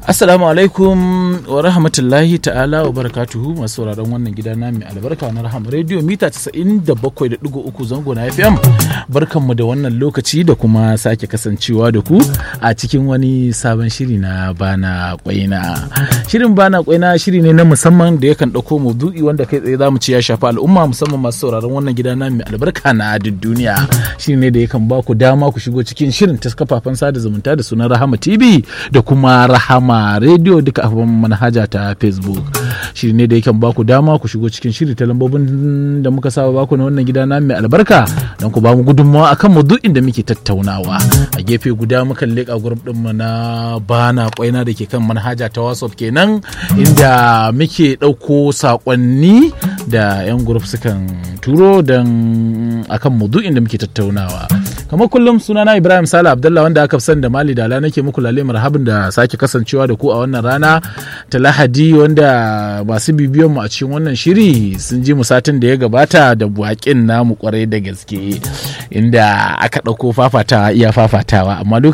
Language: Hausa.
Assalamu alaikum wa rahmatullahi ta'ala wa barakatuhu masu sauraron wannan gida na mai albarka na rahama rediyo mita 97.3 zango na FM barkanmu da wannan lokaci da kuma sake kasancewa da ku a cikin wani sabon shiri na bana kwaina shirin bana kwaina shiri ne na musamman da yakan ɗauko maudu'i wanda kai tsaye zamu ci ya shafi al'umma musamman masu sauraron wannan gida na mai albarka na duk duniya shiri ne da yakan ba ku dama ku shigo cikin shirin ta kafafen sada zumunta da sunan rahama tv da kuma rahama Rahama Radio duka a manhaja ta Facebook. Shiri ne da yakan baku dama ku shigo cikin shiri ta lambobin da muka saba baku na wannan gida na mai albarka don ku bamu gudunmawa akan maudu'in da muke tattaunawa. A gefe guda mukan leƙa grup din mu na bana kwaina da ke kan manhaja ta WhatsApp kenan inda muke ɗauko saƙonni da 'yan grup sukan turo don akan maudu'in da muke tattaunawa. kamar kullum sunana ibrahim sala abdullah wanda aka san da mali dala nake muku lale marhabin da sake kasancewa da ku a wannan rana ta lahadi wanda masu bibiyon mu a cikin wannan shiri sun ji mu satin da ya gabata da buwakin namu kwarai da gaske inda aka ɗauko fafatawa iya fafatawa amma